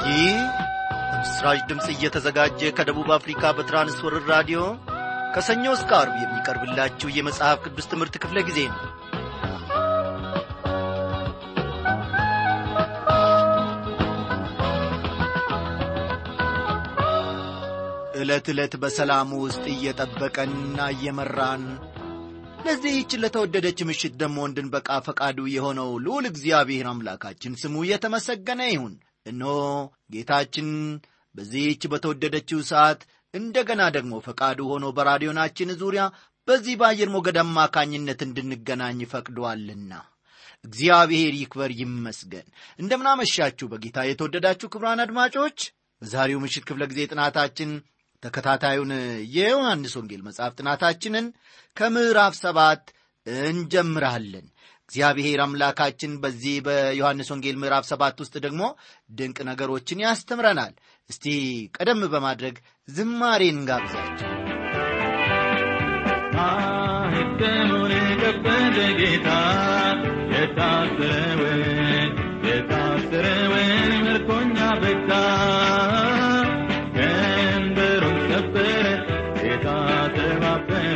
ይህ በምስራች ድምፅ እየተዘጋጀ ከደቡብ አፍሪካ በትራንስወርር ራዲዮ ከሰኞ እስከ አርብ የሚቀርብላችሁ የመጽሐፍ ቅዱስ ትምህርት ክፍለ ጊዜ ነው ዕለት ዕለት በሰላሙ ውስጥ እየጠበቀንና እየመራን ለዚህች ለተወደደች ምሽት ደግሞ እንድንበቃ ፈቃዱ የሆነው ልዑል እግዚአብሔር አምላካችን ስሙ የተመሰገነ ይሁን እነሆ ጌታችን በዚህች በተወደደችው ሰዓት እንደገና ደግሞ ፈቃዱ ሆኖ በራዲዮናችን ዙሪያ በዚህ በአየር ሞገድ አማካኝነት እንድንገናኝ ፈቅዶአልና እግዚአብሔር ይክበር ይመስገን እንደምናመሻችሁ በጌታ የተወደዳችሁ ክብራን አድማጮች በዛሬው ምሽት ክፍለ ጊዜ ጥናታችን ተከታታዩን የዮሐንስ ወንጌል መጽሐፍ ጥናታችንን ከምዕራፍ ሰባት እንጀምራለን እግዚአብሔር አምላካችን በዚህ በዮሐንስ ወንጌል ምዕራፍ ሰባት ውስጥ ደግሞ ድንቅ ነገሮችን ያስተምረናል እስቲ ቀደም በማድረግ ዝማሬን እንጋብዛቸው ማኅተሙን የከፈተ ጌታ የታሰረውን የታሰረውን ምርኮኛ ፈታ ቀንበሩን ሰበረ ጌታ ተባበረ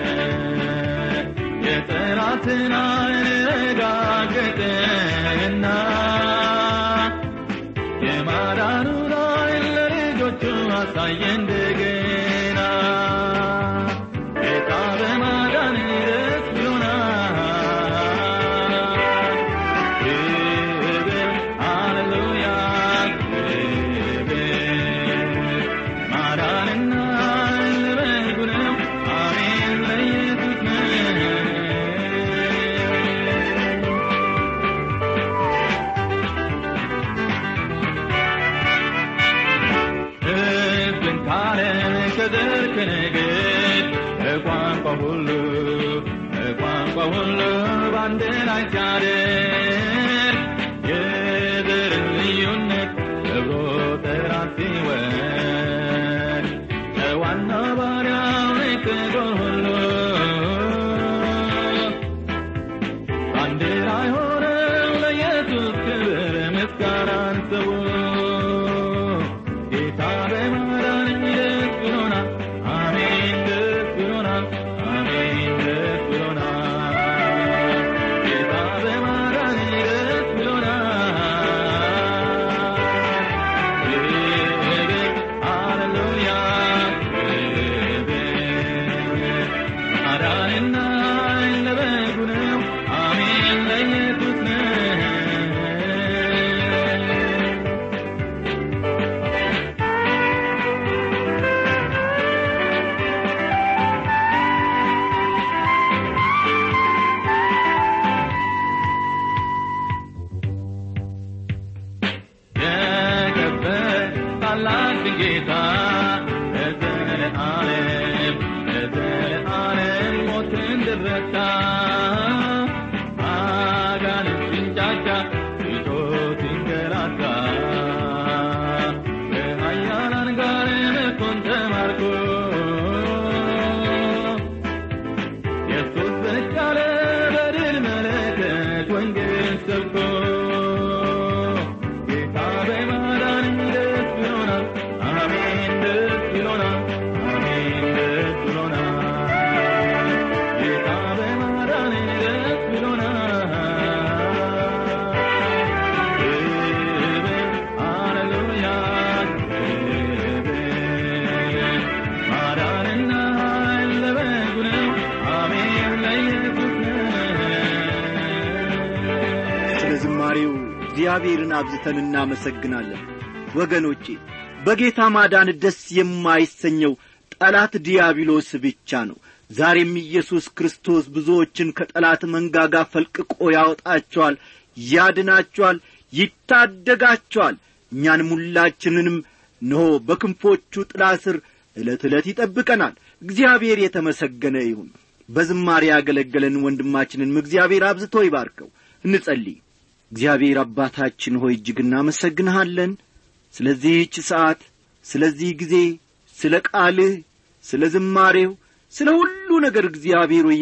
የጠላትን አረጋገጠና የማዳኑን ኃይል ለልጆቹ አሳየ እንደገና ጌታ በማዳን ደስ ብሎናል ክብር ሃሌሉያ ክብር ማዳንና ለበጉ ነው አሜን ለኢየሱስ ነው ሕዝብን ካለ ከዘር ከነገድ ከቋንቋ ሁሉ ከቋንቋ ሁሉ በአንድ ላይ ሲያደር የዘርን ልዩነት ከብሮ ጠራት ሲወድ ከዋና ባሪያው ከጎን ሁሉ አንድ ላይ ሆነው ለኢየሱስ ክብር ምስጋናን ሰው ጌታ በማዳን ደስ ብሎናል አሜን ደስ ብሎናል አሜን ደስ ብሎናል ጌታ በማዳን ደስ ብሎናል ክብር ሃሌሉያ ክብር ማዳንና ለበጉ ነው አሜን ለኢየሱስ ነው የከበረ ታላቅ ጌታ ለዘለዓለም ለዘለዓለም ሞትን ድረታ አጋንንት ሲንጫጫ ትቶት ሲንገላታ ከኃያላን ጋር ምርኮን ተማርኮ ኢየሱስ ብቅ አለ በድል መለከት ወንጌል ሰብኮ ጌታ በማዳን ደስ ብሎናል አሜን ደስ ብሎናል አሜን ደስ ብሎናል ጌታ በማዳን ደስ ብሎናል ክብር ሃሌሉያ ክብር ማዳንና ኃይል ለበጉ ነው አሜን ለኢየሱስ ነው ስለ ዝማሬው እግዚአብሔርን አብዝተን እናመሰግናለን ወገኖቼ በጌታ ማዳን ደስ የማይሰኘው ጠላት ዲያብሎስ ብቻ ነው ዛሬም ኢየሱስ ክርስቶስ ብዙዎችን ከጠላት መንጋጋ ፈልቅቆ ያወጣቸዋል ያድናቸዋል ይታደጋቸዋል እኛንም ሁላችንንም እነሆ በክንፎቹ ጥላ ስር ዕለት ዕለት ይጠብቀናል እግዚአብሔር የተመሰገነ ይሁን በዝማሬ ያገለገለን ወንድማችንንም እግዚአብሔር አብዝቶ ይባርከው እንጸልይ እግዚአብሔር አባታችን ሆይ እጅግ እናመሰግንሃለን ስለዚህች ሰዓት ስለዚህ ጊዜ ስለ ቃልህ ስለ ዝማሬው ስለ ሁሉ ነገር እግዚአብሔር ሆይ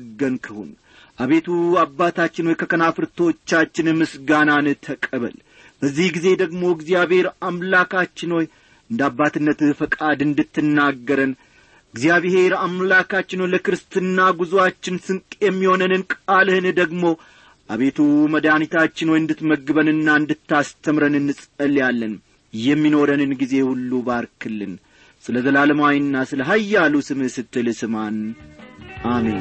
የተመሰገንክሁን አቤቱ አባታችን ሆይ ከከናፍርቶቻችን ምስጋናን ተቀበል በዚህ ጊዜ ደግሞ እግዚአብሔር አምላካችን ሆይ እንደ አባትነትህ ፈቃድ እንድትናገረን እግዚአብሔር አምላካችን ሆይ ለክርስትና ጉዞአችን ስንቅ የሚሆነንን ቃልህን ደግሞ አቤቱ መድኃኒታችን ሆይ እንድትመግበንና እንድታስተምረን እንጸልያለን የሚኖረንን ጊዜ ሁሉ ባርክልን ስለ ዘላለማዊና ስለ ሀያሉ ስምህ ስትል ስማን አሜን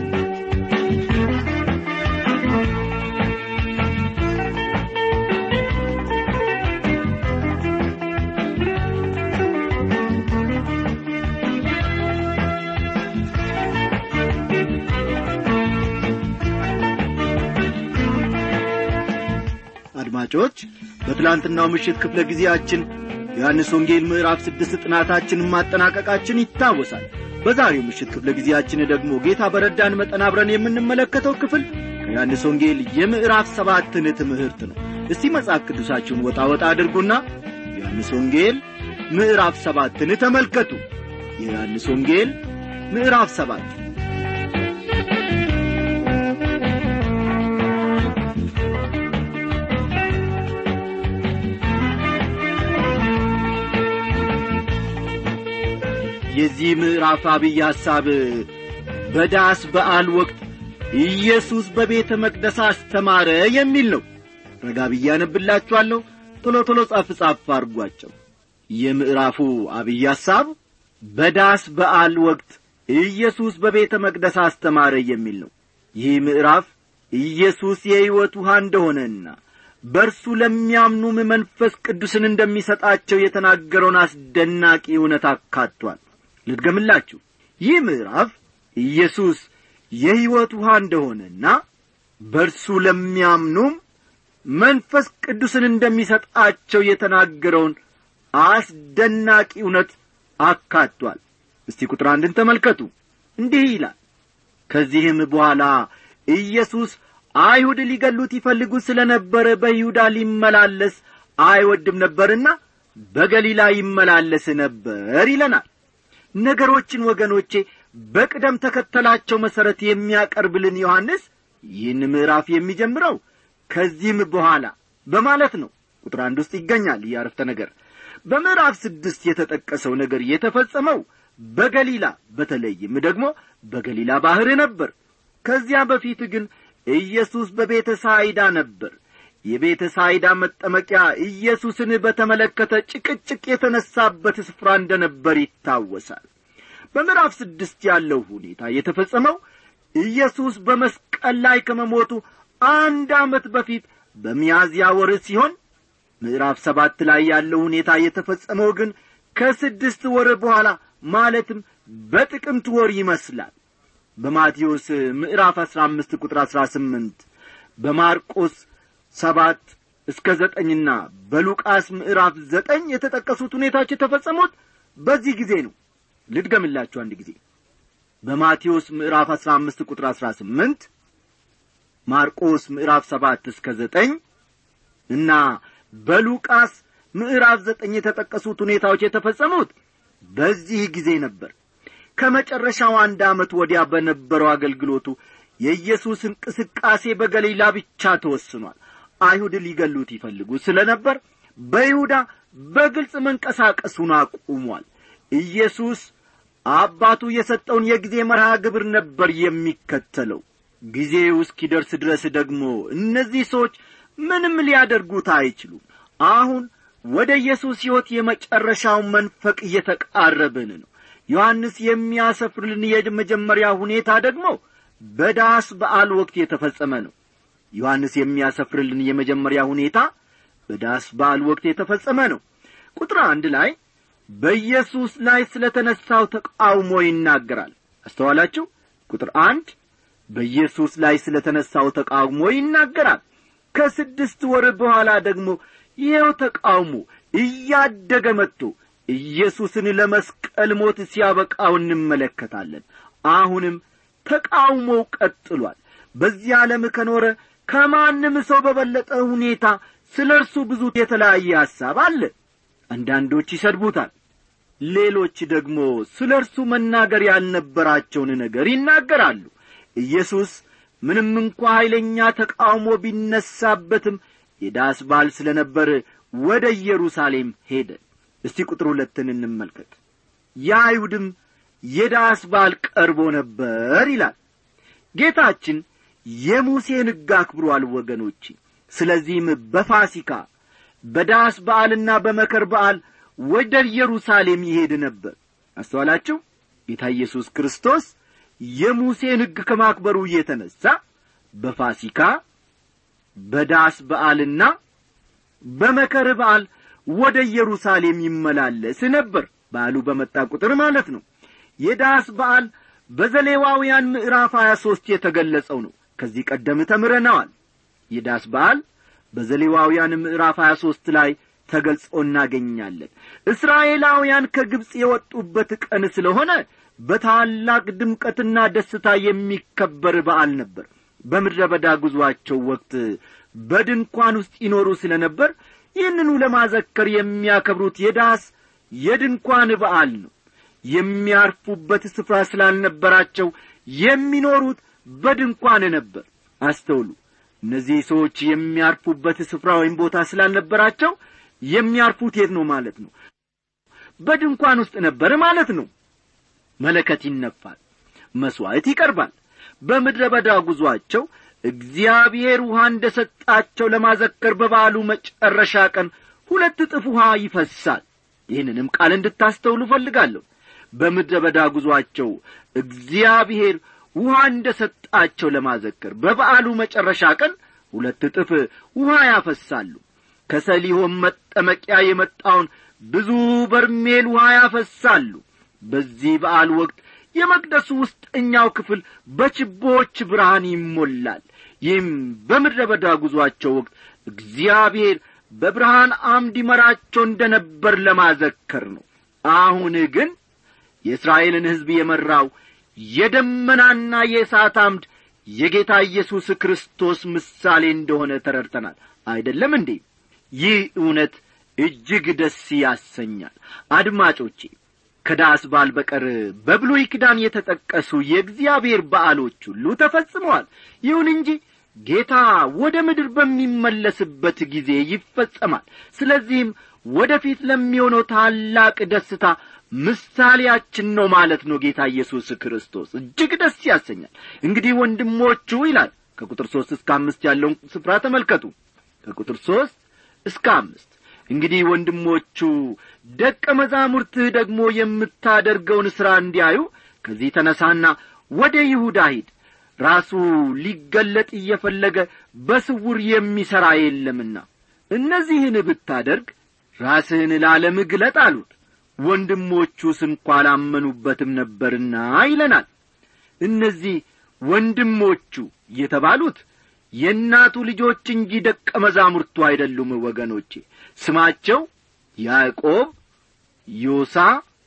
አድማጮች በትላንትናው ምሽት ክፍለ ጊዜያችን ዮሐንስ ወንጌል ምዕራፍ ስድስት ጥናታችንን ማጠናቀቃችን ይታወሳል በዛሬው ምሽት ክፍለ ጊዜያችን ደግሞ ጌታ በረዳን መጠን አብረን የምንመለከተው ክፍል ከዮሐንስ ወንጌል የምዕራፍ ሰባትን ትምህርት ነው እስቲ መጽሐፍ ቅዱሳችሁን ወጣ ወጣ አድርጉና ዮሐንስ ወንጌል ምዕራፍ ሰባትን ተመልከቱ የዮሐንስ ወንጌል ምዕራፍ ሰባት የዚህ ምዕራፍ አብይ ሐሳብ በዳስ በዓል ወቅት ኢየሱስ በቤተ መቅደስ አስተማረ የሚል ነው ረጋ ብዬ አነብላችኋለሁ ቶሎ ቶሎ ጻፍ ጻፍ አድርጓቸው የምዕራፉ አብይ ሐሳብ በዳስ በዓል ወቅት ኢየሱስ በቤተ መቅደስ አስተማረ የሚል ነው ይህ ምዕራፍ ኢየሱስ የሕይወት ውሃ እንደሆነና በእርሱ ለሚያምኑም መንፈስ ቅዱስን እንደሚሰጣቸው የተናገረውን አስደናቂ እውነት አካቷል ልድገምላችሁ ይህ ምዕራፍ ኢየሱስ የሕይወት ውሃ እንደሆነና በእርሱ ለሚያምኑም መንፈስ ቅዱስን እንደሚሰጣቸው የተናገረውን አስደናቂ እውነት አካቷል እስቲ ቁጥር አንድን ተመልከቱ እንዲህ ይላል ከዚህም በኋላ ኢየሱስ አይሁድ ሊገሉት ይፈልጉ ስለ ነበረ በይሁዳ ሊመላለስ አይወድም ነበርና በገሊላ ይመላለስ ነበር ይለናል ነገሮችን ወገኖቼ በቅደም ተከተላቸው መሠረት የሚያቀርብልን ዮሐንስ ይህን ምዕራፍ የሚጀምረው ከዚህም በኋላ በማለት ነው ቁጥር አንድ ውስጥ ይገኛል ይህ አረፍተ ነገር በምዕራፍ ስድስት የተጠቀሰው ነገር የተፈጸመው በገሊላ በተለይም ደግሞ በገሊላ ባሕር ነበር ከዚያ በፊት ግን ኢየሱስ በቤተ ሳይዳ ነበር የቤተ ሳይዳ መጠመቂያ ኢየሱስን በተመለከተ ጭቅጭቅ የተነሳበት ስፍራ እንደ ነበር ይታወሳል በምዕራፍ ስድስት ያለው ሁኔታ የተፈጸመው ኢየሱስ በመስቀል ላይ ከመሞቱ አንድ ዓመት በፊት በሚያዝያ ወር ሲሆን ምዕራፍ ሰባት ላይ ያለው ሁኔታ የተፈጸመው ግን ከስድስት ወር በኋላ ማለትም በጥቅምት ወር ይመስላል በማቴዎስ ምዕራፍ አሥራ አምስት ቁጥር አሥራ ስምንት በማርቆስ ሰባት እስከ ዘጠኝና በሉቃስ ምዕራፍ ዘጠኝ የተጠቀሱት ሁኔታዎች የተፈጸሙት በዚህ ጊዜ ነው ልድገምላችሁ አንድ ጊዜ በማቴዎስ ምዕራፍ አሥራ አምስት ቁጥር አሥራ ስምንት ማርቆስ ምዕራፍ ሰባት እስከ ዘጠኝ እና በሉቃስ ምዕራፍ ዘጠኝ የተጠቀሱት ሁኔታዎች የተፈጸሙት በዚህ ጊዜ ነበር ከመጨረሻው አንድ ዓመት ወዲያ በነበረው አገልግሎቱ የኢየሱስ እንቅስቃሴ በገሊላ ብቻ ተወስኗል አይሁድ ሊገሉት ይፈልጉ ስለ ነበር በይሁዳ በግልጽ መንቀሳቀሱን አቁሟል ኢየሱስ አባቱ የሰጠውን የጊዜ መርሃ ግብር ነበር የሚከተለው ጊዜው እስኪደርስ ድረስ ደግሞ እነዚህ ሰዎች ምንም ሊያደርጉት አይችሉም አሁን ወደ ኢየሱስ ሕይወት የመጨረሻው መንፈቅ እየተቃረብን ነው ዮሐንስ የሚያሰፍርልን የመጀመሪያ ሁኔታ ደግሞ በዳስ በዓል ወቅት የተፈጸመ ነው ዮሐንስ የሚያሰፍርልን የመጀመሪያ ሁኔታ በዳስ በዓል ወቅት የተፈጸመ ነው ቁጥር አንድ ላይ በኢየሱስ ላይ ስለ ተነሳው ተቃውሞ ይናገራል አስተዋላችሁ ቁጥር አንድ በኢየሱስ ላይ ስለ ተነሳው ተቃውሞ ይናገራል ከስድስት ወር በኋላ ደግሞ ይኸው ተቃውሞ እያደገ መጥቶ ኢየሱስን ለመስቀል ሞት ሲያበቃው እንመለከታለን አሁንም ተቃውሞው ቀጥሏል በዚህ ዓለም ከኖረ ከማንም ሰው በበለጠ ሁኔታ ስለ እርሱ ብዙ የተለያየ ሐሳብ አለ አንዳንዶች ይሰድቡታል ሌሎች ደግሞ ስለ እርሱ መናገር ያልነበራቸውን ነገር ይናገራሉ ኢየሱስ ምንም እንኳ ኀይለኛ ተቃውሞ ቢነሳበትም የዳስ በዓል ስለ ነበር ወደ ኢየሩሳሌም ሄደ እስቲ ቁጥር ሁለትን እንመልከት የአይሁድም የዳስ በዓል ቀርቦ ነበር ይላል ጌታችን የሙሴን ሕግ አክብሯል ወገኖች ስለዚህም በፋሲካ በዳስ በዓልና በመከር በዓል ወደ ኢየሩሳሌም ይሄድ ነበር አስተዋላችሁ ጌታ ኢየሱስ ክርስቶስ የሙሴን ሕግ ከማክበሩ የተነሣ በፋሲካ በዳስ በዓልና በመከር በዓል ወደ ኢየሩሳሌም ይመላለስ ነበር በዓሉ በመጣ ቁጥር ማለት ነው የዳስ በዓል በዘሌዋውያን ምዕራፍ ሀያ ሦስት የተገለጸው ነው ከዚህ ቀደም ተምረነዋል የዳስ በዓል በዘሌዋውያን ምዕራፍ ሀያ ሦስት ላይ ተገልጾ እናገኛለን እስራኤላውያን ከግብፅ የወጡበት ቀን ስለሆነ በታላቅ ድምቀትና ደስታ የሚከበር በዓል ነበር በምድረ በዳ ጉዞአቸው ወቅት በድንኳን ውስጥ ይኖሩ ስለ ነበር ይህንኑ ለማዘከር የሚያከብሩት የዳስ የድንኳን በዓል ነው የሚያርፉበት ስፍራ ስላልነበራቸው የሚኖሩት በድንኳን ነበር አስተውሉ እነዚህ ሰዎች የሚያርፉበት ስፍራ ወይም ቦታ ስላልነበራቸው የሚያርፉት የት ነው ማለት ነው በድንኳን ውስጥ ነበር ማለት ነው መለከት ይነፋል መሥዋዕት ይቀርባል በምድረ በዳ ጉዞአቸው እግዚአብሔር ውሃ እንደ ሰጣቸው ለማዘከር በበዓሉ መጨረሻ ቀን ሁለት እጥፍ ውሃ ይፈሳል ይህንንም ቃል እንድታስተውሉ እፈልጋለሁ በምድረ በዳ ጉዞአቸው እግዚአብሔር ውሃ እንደ ሰጣቸው ለማዘከር በበዓሉ መጨረሻ ቀን ሁለት እጥፍ ውሃ ያፈሳሉ ከሰሊሆም መጠመቂያ የመጣውን ብዙ በርሜል ውሃ ያፈሳሉ በዚህ በዓል ወቅት የመቅደሱ ውስጠኛው ክፍል በችቦች ብርሃን ይሞላል ይህም በምድረ በዳ ጉዞአቸው ወቅት እግዚአብሔር በብርሃን አምድ ይመራቸው እንደ ነበር ለማዘከር ነው አሁን ግን የእስራኤልን ሕዝብ የመራው የደመናና የእሳት አምድ የጌታ ኢየሱስ ክርስቶስ ምሳሌ እንደሆነ ተረድተናል አይደለም እንዴ ይህ እውነት እጅግ ደስ ያሰኛል አድማጮቼ ከዳስ በዓል በቀር በብሉይ ኪዳን የተጠቀሱ የእግዚአብሔር በዓሎች ሁሉ ተፈጽመዋል ይሁን እንጂ ጌታ ወደ ምድር በሚመለስበት ጊዜ ይፈጸማል ስለዚህም ወደፊት ለሚሆነው ታላቅ ደስታ ምሳሌያችን ነው ማለት ነው ጌታ ኢየሱስ ክርስቶስ እጅግ ደስ ያሰኛል እንግዲህ ወንድሞቹ ይላል ከቁጥር ሦስት እስከ አምስት ያለውን ስፍራ ተመልከቱ ከቁጥር ሦስት እስከ አምስት እንግዲህ ወንድሞቹ ደቀ መዛሙርትህ ደግሞ የምታደርገውን ሥራ እንዲያዩ ከዚህ ተነሳና ወደ ይሁዳ ሂድ ራሱ ሊገለጥ እየፈለገ በስውር የሚሠራ የለምና እነዚህን ብታደርግ ራስህን ለዓለም ግለጥ አሉት ወንድሞቹስ እንኳ አላመኑበትም ነበርና ይለናል እነዚህ ወንድሞቹ የተባሉት የእናቱ ልጆች እንጂ ደቀ መዛሙርቱ አይደሉም ወገኖቼ ስማቸው ያዕቆብ ዮሳ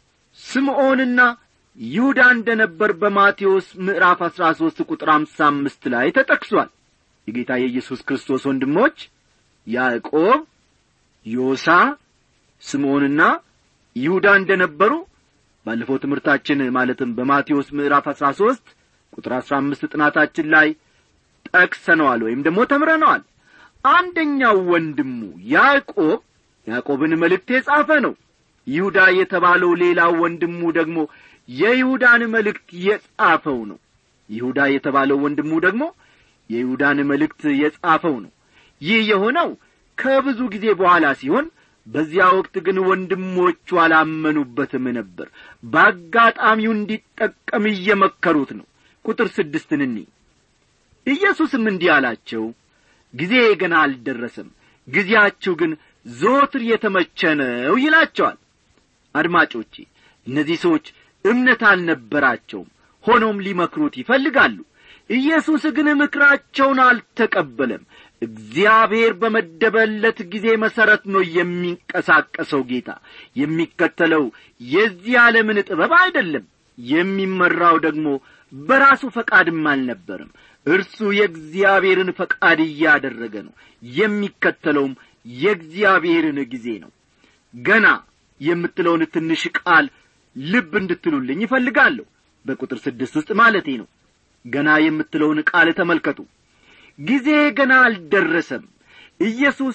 ስምዖንና ይሁዳ እንደ ነበር በማቴዎስ ምዕራፍ አሥራ ሦስት ቁጥር አምሳ አምስት ላይ ተጠቅሷል የጌታ የኢየሱስ ክርስቶስ ወንድሞች ያዕቆብ ዮሳ ስምዖንና ይሁዳ እንደ ነበሩ ባለፈው ትምህርታችን ማለትም በማቴዎስ ምዕራፍ አሥራ ሦስት ቁጥር አሥራ አምስት ጥናታችን ላይ ጠቅሰነዋል ወይም ደግሞ ተምረነዋል አንደኛው ወንድሙ ያዕቆብ ያዕቆብን መልእክት የጻፈ ነው ይሁዳ የተባለው ሌላው ወንድሙ ደግሞ የይሁዳን መልእክት የጻፈው ነው ይሁዳ የተባለው ወንድሙ ደግሞ የይሁዳን መልእክት የጻፈው ነው ይህ የሆነው ከብዙ ጊዜ በኋላ ሲሆን በዚያ ወቅት ግን ወንድሞቹ አላመኑበትም ነበር በአጋጣሚው እንዲጠቀም እየመከሩት ነው ቁጥር ስድስትን እኒ ኢየሱስም እንዲህ አላቸው ጊዜ ገና አልደረሰም ጊዜያችሁ ግን ዞትር የተመቸ ነው ይላቸዋል አድማጮቼ እነዚህ ሰዎች እምነት አልነበራቸውም ሆኖም ሊመክሩት ይፈልጋሉ ኢየሱስ ግን ምክራቸውን አልተቀበለም እግዚአብሔር በመደበለት ጊዜ መሠረት ነው የሚንቀሳቀሰው ጌታ የሚከተለው የዚህ ዓለምን ጥበብ አይደለም የሚመራው ደግሞ በራሱ ፈቃድም አልነበርም እርሱ የእግዚአብሔርን ፈቃድ እያደረገ ነው የሚከተለውም የእግዚአብሔርን ጊዜ ነው ገና የምትለውን ትንሽ ቃል ልብ እንድትሉልኝ ይፈልጋለሁ በቁጥር ስድስት ውስጥ ማለቴ ነው ገና የምትለውን ቃል ተመልከቱ ጊዜ ገና አልደረሰም ኢየሱስ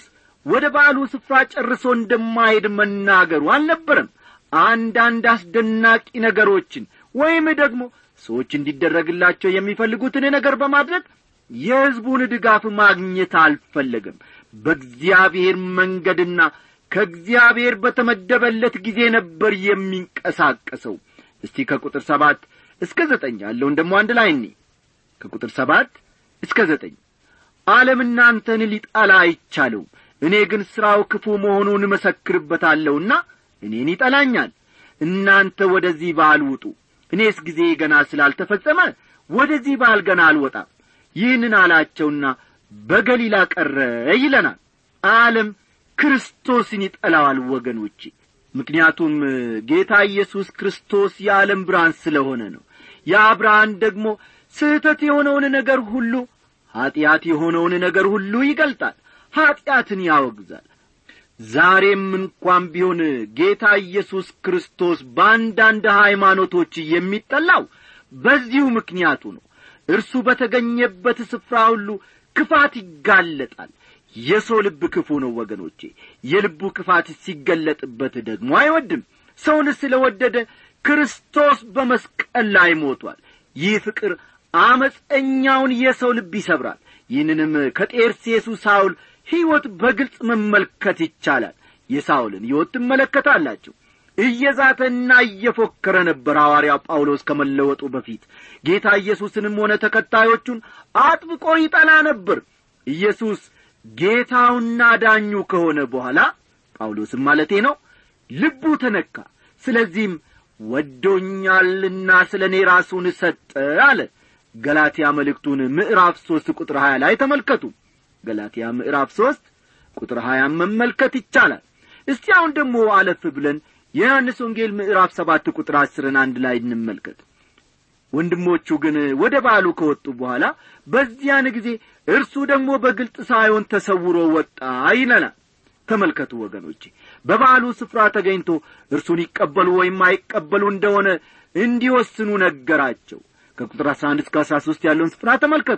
ወደ በዓሉ ስፍራ ጨርሶ እንደማሄድ መናገሩ አልነበረም አንዳንድ አስደናቂ ነገሮችን ወይም ደግሞ ሰዎች እንዲደረግላቸው የሚፈልጉትን ነገር በማድረግ የሕዝቡን ድጋፍ ማግኘት አልፈለገም በእግዚአብሔር መንገድና ከእግዚአብሔር በተመደበለት ጊዜ ነበር የሚንቀሳቀሰው እስቲ ከቁጥር ሰባት እስከ ዘጠኝ ያለውን ደግሞ አንድ ላይ እኒ ከቁጥር ሰባት እስከ ዘጠኝ ዓለም እናንተን ሊጠላ አይቻለውም እኔ ግን ሥራው ክፉ መሆኑን እመሰክርበታለሁና እኔን ይጠላኛል እናንተ ወደዚህ በዓል ውጡ እኔስ ጊዜ ገና ስላልተፈጸመ ወደዚህ በዓል ገና አልወጣም ይህንን አላቸውና በገሊላ ቀረ ይለናል ዓለም ክርስቶስን ይጠላዋል ወገኖቼ ምክንያቱም ጌታ ኢየሱስ ክርስቶስ የዓለም ብርሃን ስለሆነ ነው ያ ብርሃን ደግሞ ስህተት የሆነውን ነገር ሁሉ ኀጢአት የሆነውን ነገር ሁሉ ይገልጣል ኀጢአትን ያወግዛል ዛሬም እንኳን ቢሆን ጌታ ኢየሱስ ክርስቶስ በአንዳንድ ሃይማኖቶች የሚጠላው በዚሁ ምክንያቱ ነው እርሱ በተገኘበት ስፍራ ሁሉ ክፋት ይጋለጣል የሰው ልብ ክፉ ነው ወገኖቼ የልቡ ክፋት ሲገለጥበት ደግሞ አይወድም ሰውን ስለ ወደደ ክርስቶስ በመስቀል ላይ ሞቷል ይህ ፍቅር አመፀኛውን የሰው ልብ ይሰብራል ይህንንም ከጤርሴሱ ሳውል ሕይወት በግልጽ መመልከት ይቻላል የሳውልን ሕይወት ትመለከታላችሁ እየዛተና እየፎከረ ነበር ሐዋርያው ጳውሎስ ከመለወጡ በፊት ጌታ ኢየሱስንም ሆነ ተከታዮቹን አጥብቆ ይጠላ ነበር ኢየሱስ ጌታውና ዳኙ ከሆነ በኋላ ጳውሎስም ማለቴ ነው ልቡ ተነካ ስለዚህም ወዶኛልና ስለ እኔ ራሱን ሰጠ አለ ገላትያ መልእክቱን ምዕራፍ ሦስት ቁጥር ሀያ ላይ ተመልከቱ ገላትያ ምዕራፍ ሦስት ቁጥር ሀያን መመልከት ይቻላል እስቲ አሁን ደግሞ አለፍ ብለን የዮሐንስ ወንጌል ምዕራፍ ሰባት ቁጥር አስርን አንድ ላይ እንመልከት ወንድሞቹ ግን ወደ በዓሉ ከወጡ በኋላ በዚያን ጊዜ እርሱ ደግሞ በግልጥ ሳይሆን ተሰውሮ ወጣ ይለናል ተመልከቱ ወገኖቼ በበዓሉ ስፍራ ተገኝቶ እርሱን ይቀበሉ ወይም አይቀበሉ እንደሆነ እንዲወስኑ ነገራቸው ከቁጥር አሥራ አንድ እስከ አሥራ ሦስት ያለውን ስፍራ ተመልከቱ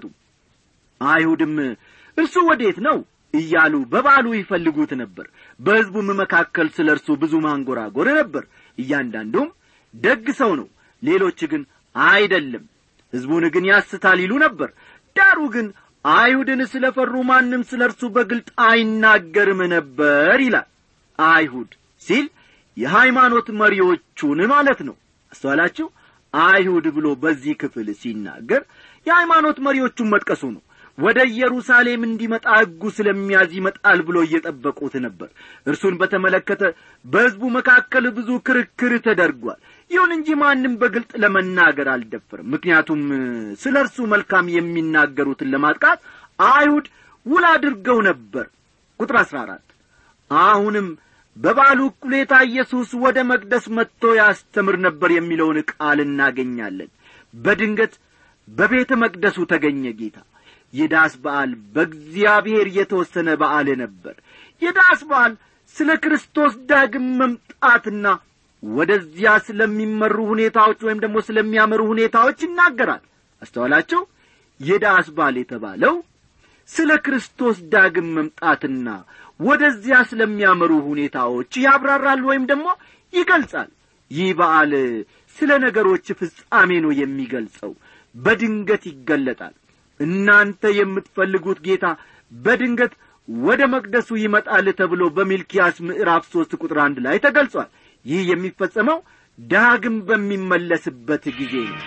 አይሁድም እርሱ ወዴት ነው እያሉ በበዓሉ ይፈልጉት ነበር በሕዝቡም መካከል ስለ እርሱ ብዙ ማንጎራጎር ነበር እያንዳንዱም ደግ ሰው ነው ሌሎች ግን አይደለም ሕዝቡን ግን ያስታል ይሉ ነበር ዳሩ ግን አይሁድን ስለ ፈሩ ማንም ስለ እርሱ በግልጥ አይናገርም ነበር ይላል አይሁድ ሲል የሃይማኖት መሪዎቹን ማለት ነው አስተዋላችሁ አይሁድ ብሎ በዚህ ክፍል ሲናገር የሃይማኖት መሪዎቹን መጥቀሱ ነው ወደ ኢየሩሳሌም እንዲመጣ ሕጉ ስለሚያዝ ይመጣል ብሎ እየጠበቁት ነበር እርሱን በተመለከተ በሕዝቡ መካከል ብዙ ክርክር ተደርጓል ይሁን እንጂ ማንም በግልጥ ለመናገር አልደፈርም ምክንያቱም ስለ እርሱ መልካም የሚናገሩትን ለማጥቃት አይሁድ ውል አድርገው ነበር ቁጥር አሥራ አራት አሁንም በበዓሉ እኩሌታ ኢየሱስ ወደ መቅደስ መጥቶ ያስተምር ነበር የሚለውን ቃል እናገኛለን በድንገት በቤተ መቅደሱ ተገኘ ጌታ የዳስ በዓል በእግዚአብሔር የተወሰነ በዓል ነበር የዳስ በዓል ስለ ክርስቶስ ዳግም መምጣትና ወደዚያ ስለሚመሩ ሁኔታዎች ወይም ደግሞ ስለሚያመሩ ሁኔታዎች ይናገራል አስተዋላቸው የዳስ በዓል የተባለው ስለ ክርስቶስ ዳግም መምጣትና ወደዚያ ስለሚያመሩ ሁኔታዎች ያብራራል ወይም ደግሞ ይገልጻል ይህ በዓል ስለ ነገሮች ፍጻሜ ነው የሚገልጸው በድንገት ይገለጣል እናንተ የምትፈልጉት ጌታ በድንገት ወደ መቅደሱ ይመጣል ተብሎ በሚልኪያስ ምዕራፍ ሦስት ቁጥር አንድ ላይ ተገልጿል ይህ የሚፈጸመው ዳግም በሚመለስበት ጊዜ ነው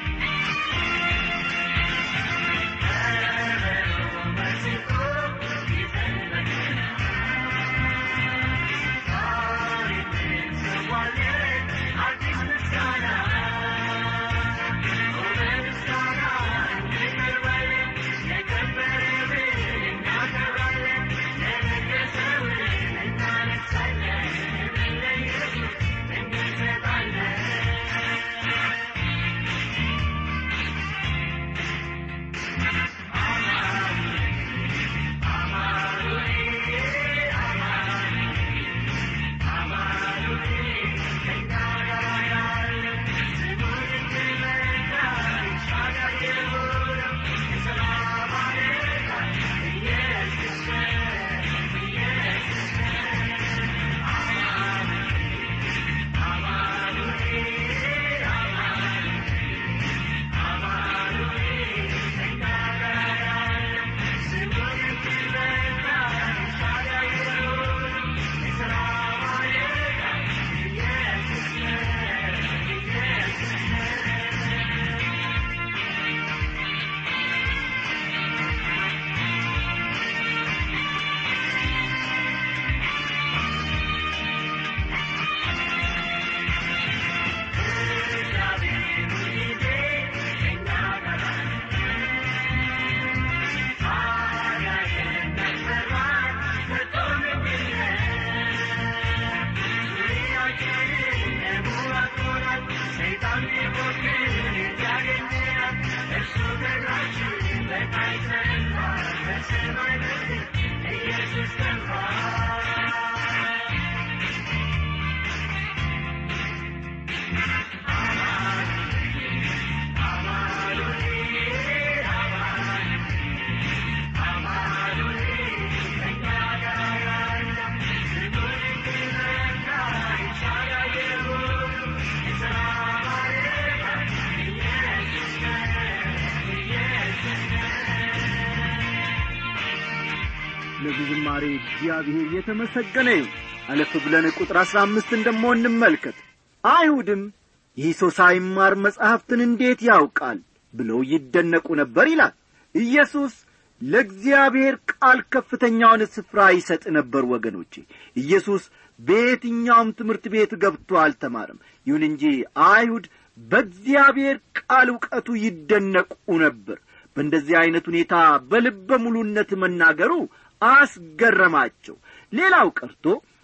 ስለዚህ ዝማሬ እግዚአብሔር የተመሰገነ ይሁን አለፍ ብለን ቁጥር አሥራ አምስትን ደሞ እንመልከት አይሁድም ይህ ሰው ሳይማር መጻሕፍትን እንዴት ያውቃል ብለው ይደነቁ ነበር ይላል ኢየሱስ ለእግዚአብሔር ቃል ከፍተኛውን ስፍራ ይሰጥ ነበር ወገኖቼ ኢየሱስ በየትኛውም ትምህርት ቤት ገብቶ አልተማርም ይሁን እንጂ አይሁድ በእግዚአብሔር ቃል ዕውቀቱ ይደነቁ ነበር በእንደዚህ ዐይነት ሁኔታ በልበ ሙሉነት መናገሩ አስገረማቸው ሌላው ቀርቶ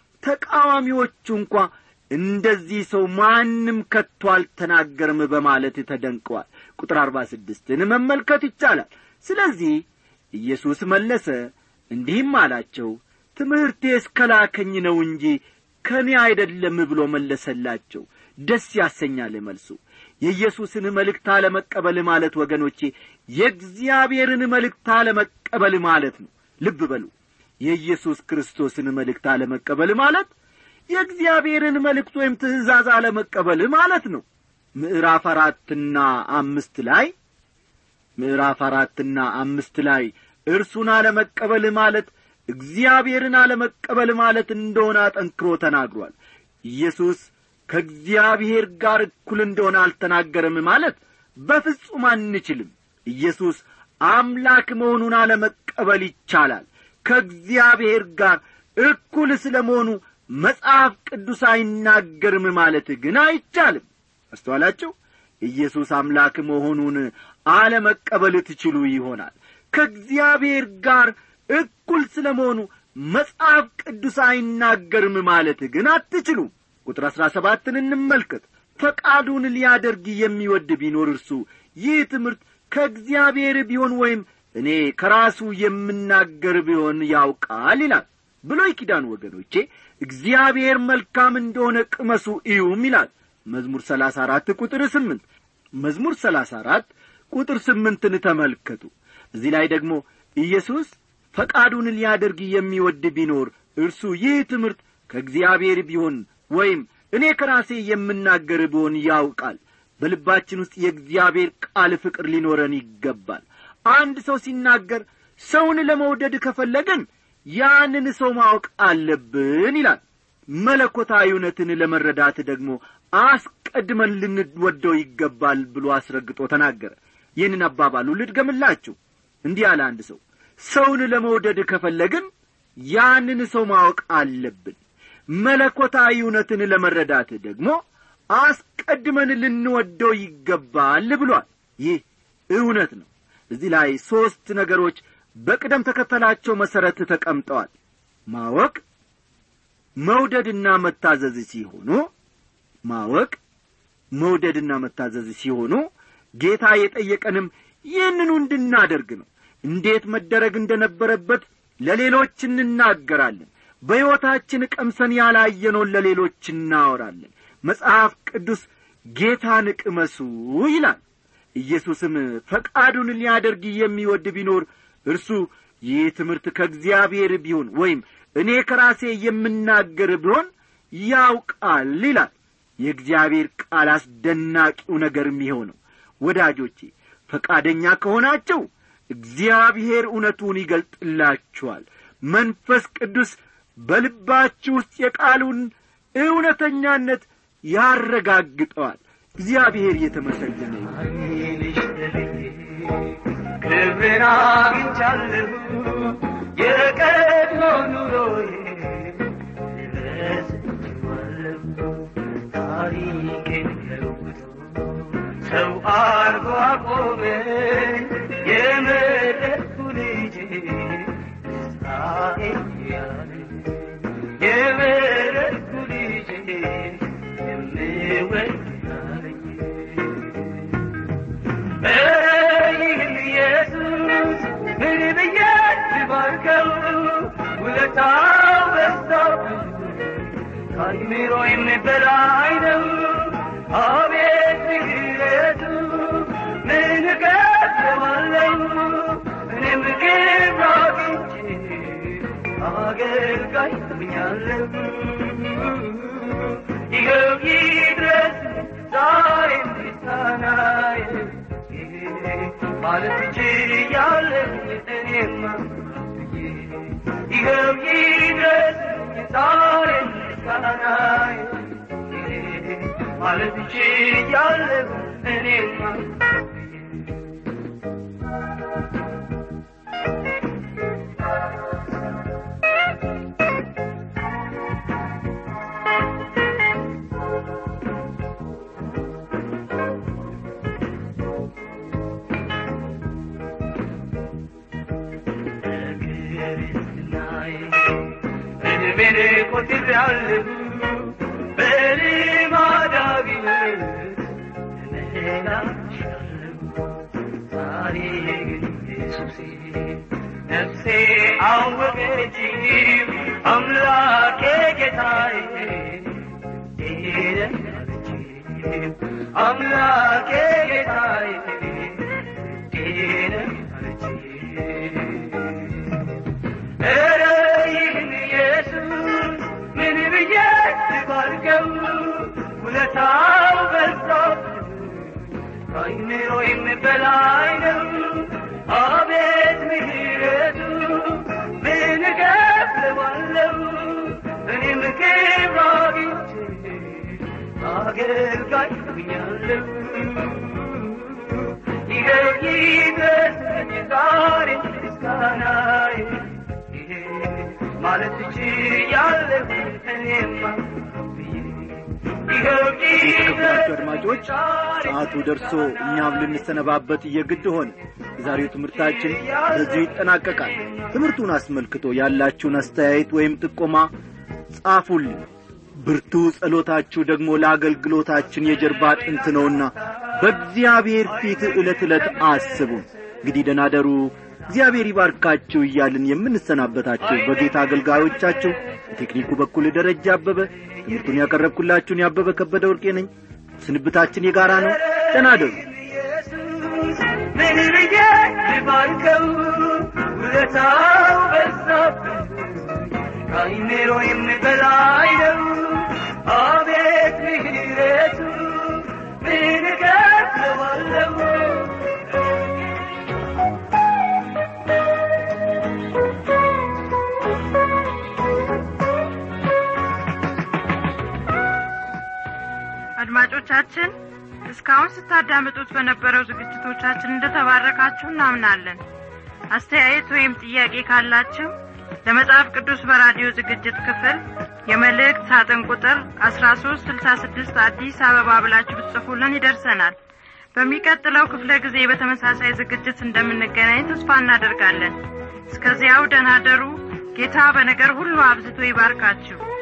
ተቃዋሚዎቹ እንኳ እንደዚህ ሰው ማንም ከቶ አልተናገርም በማለት ተደንቀዋል ቁጥር አርባ ስድስትን መመልከት ይቻላል ስለዚህ ኢየሱስ መለሰ እንዲህም አላቸው ትምህርቴ እስከላከኝ ነው እንጂ ከእኔ አይደለም ብሎ መለሰላቸው ደስ ያሰኛል መልሱ የኢየሱስን መልእክት አለመቀበል ማለት ወገኖቼ የእግዚአብሔርን መልእክት አለመቀበል ማለት ነው ልብ በሉ የኢየሱስ ክርስቶስን መልእክት አለመቀበል ማለት የእግዚአብሔርን መልእክት ወይም ትእዛዝ አለመቀበል ማለት ነው ምዕራፍ አራትና አምስት ላይ ምዕራፍ አራትና አምስት ላይ እርሱን አለመቀበል ማለት እግዚአብሔርን አለመቀበል ማለት እንደሆነ አጠንክሮ ተናግሯል ኢየሱስ ከእግዚአብሔር ጋር እኩል እንደሆነ አልተናገረም ማለት በፍጹም አንችልም ኢየሱስ አምላክ መሆኑን አለመቀበል ይቻላል ከእግዚአብሔር ጋር እኩል ስለ መሆኑ መጽሐፍ ቅዱስ አይናገርም ማለት ግን አይቻልም አስተዋላችሁ ኢየሱስ አምላክ መሆኑን አለመቀበል ትችሉ ይሆናል ከእግዚአብሔር ጋር እኩል ስለ መሆኑ መጽሐፍ ቅዱስ አይናገርም ማለት ግን አትችሉም ቁጥር አሥራ ሰባትን እንመልከት ፈቃዱን ሊያደርግ የሚወድ ቢኖር እርሱ ይህ ትምህርት ከእግዚአብሔር ቢሆን ወይም እኔ ከራሱ የምናገር ቢሆን ያውቃል ይላል ብሎይ ኪዳን ወገኖቼ እግዚአብሔር መልካም እንደሆነ ቅመሱ እዩም ይላል መዝሙር ሰላሳ አራት ቁጥር ስምንት መዝሙር ሰላሳ አራት ቁጥር ስምንትን ተመልከቱ እዚህ ላይ ደግሞ ኢየሱስ ፈቃዱን ሊያደርግ የሚወድ ቢኖር እርሱ ይህ ትምህርት ከእግዚአብሔር ቢሆን ወይም እኔ ከራሴ የምናገር ብሆን ያውቃል በልባችን ውስጥ የእግዚአብሔር ቃል ፍቅር ሊኖረን ይገባል አንድ ሰው ሲናገር ሰውን ለመውደድ ከፈለግን ያንን ሰው ማወቅ አለብን ይላል መለኮታዊ እውነትን ለመረዳት ደግሞ አስቀድመን ልንወደው ይገባል ብሎ አስረግጦ ተናገረ ይህንን አባባሉ ልድገምላችሁ እንዲህ አለ አንድ ሰው ሰውን ለመውደድ ከፈለግን ያንን ሰው ማወቅ አለብን መለኮታዊ እውነትን ለመረዳት ደግሞ አስቀድመን ልንወደው ይገባል ብሏል ይህ እውነት ነው እዚህ ላይ ሦስት ነገሮች በቅደም ተከተላቸው መሠረት ተቀምጠዋል ማወቅ መውደድና መታዘዝ ሲሆኑ ማወቅ መውደድና መታዘዝ ሲሆኑ ጌታ የጠየቀንም ይህንኑ እንድናደርግ ነው እንዴት መደረግ እንደነበረበት ለሌሎች እንናገራለን በሕይወታችን ቀምሰን ያላየነውን ለሌሎች እናወራለን መጽሐፍ ቅዱስ ጌታን ቅመሱ ይላል ኢየሱስም ፈቃዱን ሊያደርግ የሚወድ ቢኖር እርሱ ይህ ትምህርት ከእግዚአብሔር ቢሆን ወይም እኔ ከራሴ የምናገር ቢሆን ያውቃል ይላል የእግዚአብሔር ቃል አስደናቂው ነገር የሚሆነው ወዳጆቼ ፈቃደኛ ከሆናቸው እግዚአብሔር እውነቱን ይገልጥላችኋል መንፈስ ቅዱስ በልባችሁ ውስጥ የቃሉን እውነተኛነት ያረጋግጠዋል እግዚአብሔር የተመሰገነ ክብርን አግኝቻለሁ የቀድሞ ኑሮዬ ረስቼዋለሁ ታሪኬን ለውጦ ሰው አርጎ አቆመኝ የመረጥኩ ልጄ እስራኤል ያለ የመረጥኩ ልጄ የምወድ ያለኝ ይህን ኢየሱስ ምን ብዬ ልባርከው ውለታው በዝተው ከአይምሮ በላይ ነው አቤት ምሕረቱ ምን እከፍለዋለሁ እኔም ክብር አግኝቼ አገልጋይ ሆኛለሁ ይኸው ይድረስ ዛሬ ምስጋናዬ ማለት ችያለሁ እኔማ ይኸው ይድረስ ዛሬ ምስጋናዬ ማለት ችያለሁ እኔማ እድሜን ቆጥሬአለሁ በልማዳዊነት እመላለሻለሁ ዛሬ ግን ኢየሱሴ ነፍሴ አወቀች አምላኬ ጌታዬ ሄደን አለች አምላኬ ጌታዬ ሄደን አለች ኧረ ይህን ኢየሱስ ምን ብዬ ልባርከው ውለታው በዛብኝ ከአይምሮዬም በላይ ነው አቤት ምሕረቱ ምን እከፍለዋለሁ እኔም ክብር አግኝቼ አገልጋይ ሆኛለሁ ይኸው ይድረስልኝ ዛሬ ምስጋናዬ ይሄ ማለት ችያለሁ እኔማ ይኸው የተከበራችሁ አድማጮች ዛሬ ሰዓቱ ደርሶ እኛም ልንሰነባበት የግድ ሆነ የዛሬው ትምህርታችን በዚሁ ይጠናቀቃል ትምህርቱን አስመልክቶ ያላችሁን አስተያየት ወይም ጥቆማ ጻፉልኝ ብርቱ ጸሎታችሁ ደግሞ ለአገልግሎታችን የጀርባ አጥንት ነውና በእግዚአብሔር ፊት ዕለት ዕለት አስቡን እንግዲህ ደናደሩ እግዚአብሔር ይባርካችሁ እያልን የምንሰናበታችሁ በጌታ አገልጋዮቻችሁ በቴክኒኩ በኩል ደረጃ አበበ ትምህርቱን ያቀረብኩላችሁን ያበበ ከበደ ወርቄ ነኝ ስንብታችን የጋራ ነው ደናደሩ ኢየሱስ ምን ብዬ ልባርከው ውለታው በዛብኝ ከአይምሮዬም በላይ ነው አቤት ምሕረቱ ምን እከፍለዋለሁ አድማጮቻችን እስካሁን ስታዳምጡት በነበረው ዝግጅቶቻችን እንደተባረካችሁ እናምናለን አስተያየት ወይም ጥያቄ ካላችሁ ለመጽሐፍ ቅዱስ በራዲዮ ዝግጅት ክፍል የመልእክት ሳጥን ቁጥር አስራ ሶስት ስልሳ ስድስት አዲስ አበባ ብላችሁ ብትጽፉልን ይደርሰናል በሚቀጥለው ክፍለ ጊዜ በተመሳሳይ ዝግጅት እንደምንገናኝ ተስፋ እናደርጋለን እስከዚያው ደህና ደሩ ጌታ በነገር ሁሉ አብዝቶ ይባርካችሁ